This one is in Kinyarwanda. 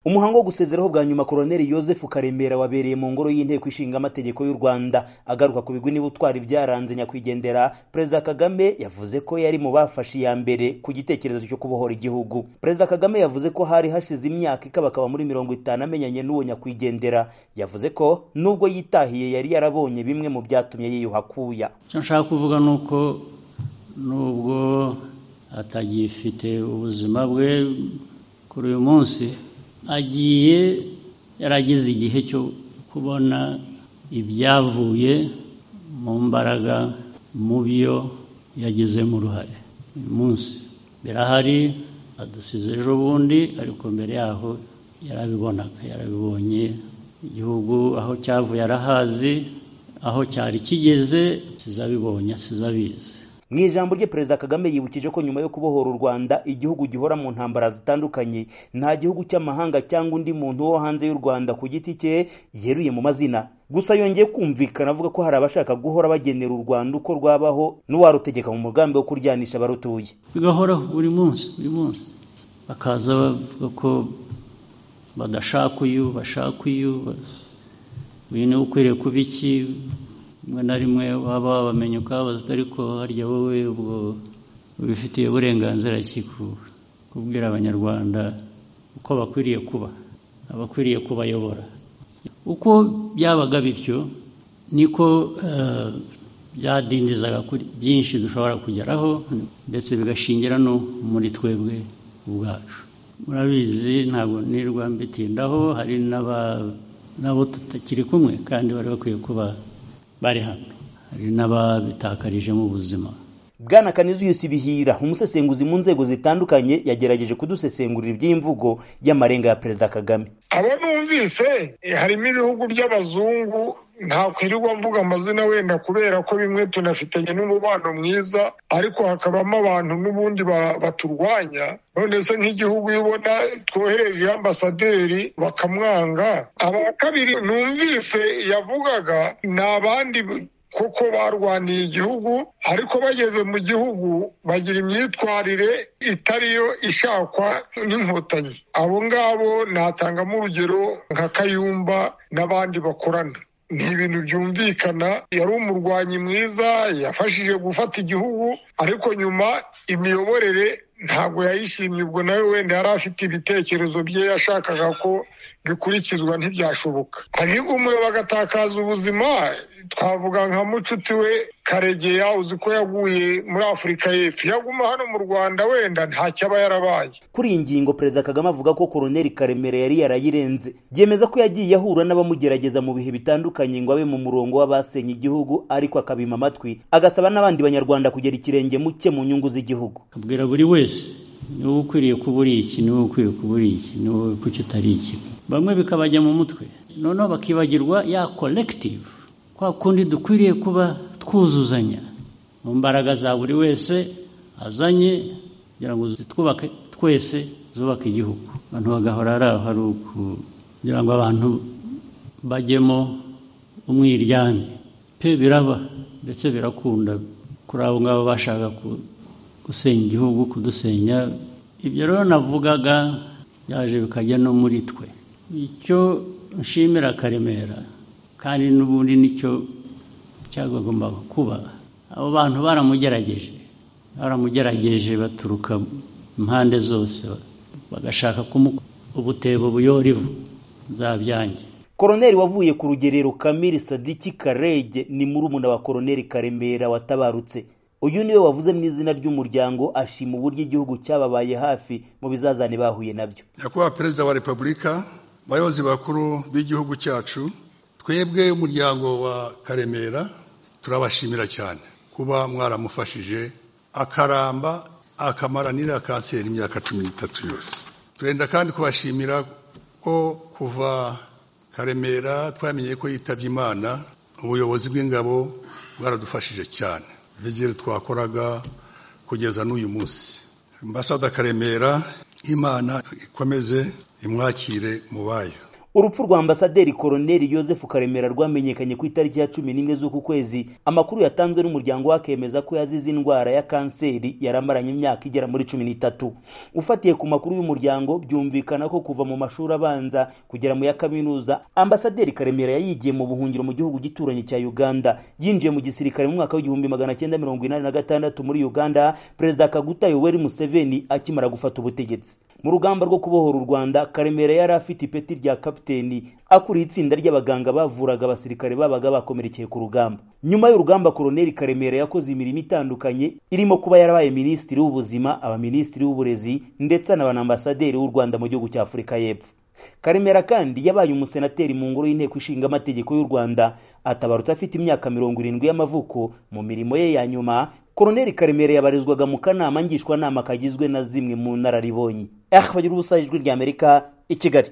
umuhango wo gusezeraho bwa nyuma Koloneli Yozefu Karemera wabereye mu ngoro y'inteko ishinga amategeko y'u Rwanda agaruka ku bigwi n'ubutwari byaranze nyakwigendera Perezida Kagame yavuze ko yari mu bafashe iya mbere ku gitekerezo cyo kubohora igihugu Perezida Kagame yavuze ko hari hashize imyaka ikabakaba muri mirongo itanu amenyanye n'uwo nyakwigendera yavuze ko nubwo yitahiye yari yarabonye bimwe mu byatumye yiyuha akuya icyo nshaka kuvuga ni uko nubwo atagifite ubuzima bwe kuri uyu munsi agiye yarageze igihe cyo kubona ibyavuye mu mbaraga mu byo yagizemo uruhare uyu munsi birahari adusize ejo bundi ariko mbere yaho yarabibonaga yarabibonye igihugu aho cyavuye arahazi aho cyari kigeze sizabibonye sizabizi mu ijambo rye perezida kagame yibukije ko nyuma yo kubohora u rwanda igihugu gihora mu ntambara zitandukanye nta gihugu cy'amahanga cyangwa undi muntu wo hanze y'u rwanda ku giti cye yeruye mu mazina gusa yongeye kumvikana avuga ko hari abashaka guhora bagenera u rwanda uko rwabaho n'uwarutegeka mu mugambi wo kuryanisha abarutuye bigahoraho buri munsi buri munsi bakaza bavuga ko badashaka uyu bashaka uyu uyu niwe ukwiriye kuba iki rimwe na rimwe waba wabamenya ukababaza ariko harya wowe ubwo ubifitiye uburenganzira ki kubwira abanyarwanda uko bakwiriye kuba abakwiriye kubayobora uko byabaga bityo niko byadindizaga kuri byinshi dushobora kugeraho ndetse bigashingira no muri twebwe ubwacu murabizi ntabwo nirwa mbitindaho hari n'abo tutakiri kumwe kandi bari bakwiye kuba bari hano hari n'ababitakarijemo ubuzima bwana kanizuyusi bihira umusesenguzi mu nzego zitandukanye yagerageje kudusesengurira iby'imvugo y'amarenga ya perezida kagame abo numvise harimo ibihugu by'abazungu ntakwirirwa mvuga amazina wenda kubera ko bimwe tunafitanye n'umubano mwiza ariko hakabamo abantu n'ubundi baturwanya none se nk'igihugu iyo ubona twohereje ambasaderi bakamwanga aba kabiri numvise yavugaga ni abandi kuko barwaniye igihugu ariko bageze mu gihugu bagira imyitwarire itariyo ishakwa n'inkotanyi abo ngabo natangamo urugero nka kayumba n'abandi bakorana ni ibintu byumvikana yari umurwanyi mwiza yafashije gufata igihugu ariko nyuma imiyoborere ntabwo yayishimye ubwo nawe wenda yari afite ibitekerezo bye yashakaga ko bikurikizwa ntibyashoboka ahubwo umuyobo agatakaza ubuzima twavuga nka mucuti we karegeya uzi ko yaguye muri afurika y'epfo yaguma hano mu rwanda wenda ntacyo aba yarabaye kuri iyi ngingo perezida kagame avuga ko koroneli karemera yari yarayirenze byemeza ko yagiye ahura n'abamugerageza mu bihe bitandukanye ngo abe mu murongo w'abasenye igihugu ariko akabima amatwi agasaba n'abandi banyarwanda kugera ikirenge mu cye mu nyungu z'igihugu akabwira buri wese niwe ukwiriye kuba uri iki niwe ukwiriye kuba uri iki niwe kuki utari iki bamwe bikabajya mu mutwe noneho bakibagirwa ya collective kwa kundi dukwiriye kuba twuzuzanya mu mbaraga za buri wese azanye kugira ngo twubake twese zubake igihugu abantu bagahora ari aho ari uku kugira ngo abantu bajyemo umwiryane pe biraba ndetse birakunda kuri abo ngabo bashaka gusenya igihugu kudusenya ibyo rero navugaga byaje bikajya no muri twe icyo nshimira karemera kandi n'ubundi nicyo cyagombaga kuba abo bantu baramugerageje baramugerageje baturuka impande zose bagashaka kumuha ubutebo buyora ivu zabyange koroneli wavuye ku rugerero kamiri sadiki karege ni murumuna wa koroneli karemera watabarutse uyu niwe wavuze mu izina ry'umuryango ashima uburyo igihugu cyababaye hafi mu bizazane bahuye nabyo nyakubahwa perezida wa repubulika abayobozi bakuru b'igihugu cyacu twebwe umuryango wa karemera turabashimira cyane kuba mwaramufashije akaramba akamaranira kanseri imyaka cumi n'itatu yose turenda kandi kubashimira ko kuva karemera twamenye ko yitabye imana ubuyobozi bw'ingabo bwaradufashije cyane vigire twakoraga kugeza n'uyu munsi ambasada karemera imana ikomeze imwakire mu bayo urupfu rwa ambasaderi koroneri Joseph Karemera rwamenyekanye ku itariki ya cumi n'imwe z'uku kwezi amakuru yatanzwe n'umuryango we akemeza ko yazize indwara ya kanseri yari amaranye imyaka igera muri cumi n'itatu ufatiye ku makuru y'umuryango byumvikana ko kuva mu mashuri abanza kugera mu ya kaminuza ambasaderi Karemera yayigiye mu buhungiro mu gihugu gituranyi cya Uganda yinjiye mu gisirikare mu mwaka w'igihumbi magana cyenda mirongo inani na gatandatu muri Uganda perezida Kaguta Yoweri Museveni akimara gufata ubutegetsi mu rugamba rwo kubohora u Rwanda Karemera yari afite ipeti rya kapiteni akuriye itsinda ry'abaganga bavuraga abasirikare babaga bakomerekeye ku rugamba nyuma y'urugamba koroneli karemera yakoze imirimo itandukanye irimo kuba yarabaye minisitiri w'ubuzima abaminisitiri w'uburezi ndetse n'abanambasaderi w'u rwanda mu gihugu cya afurika y'epfo karemera kandi yabaye umusenateri mu ngoro y'inteko ishinga amategeko y'u rwanda atabarutse afite imyaka mirongo irindwi y'amavuko mu mirimo ye ya nyuma koroneli karemera yabarizwaga mu kanama ngishwanama kagizwe na zimwe mu nararibonye aha bagira ubusa ijwi ry'amerika i kigali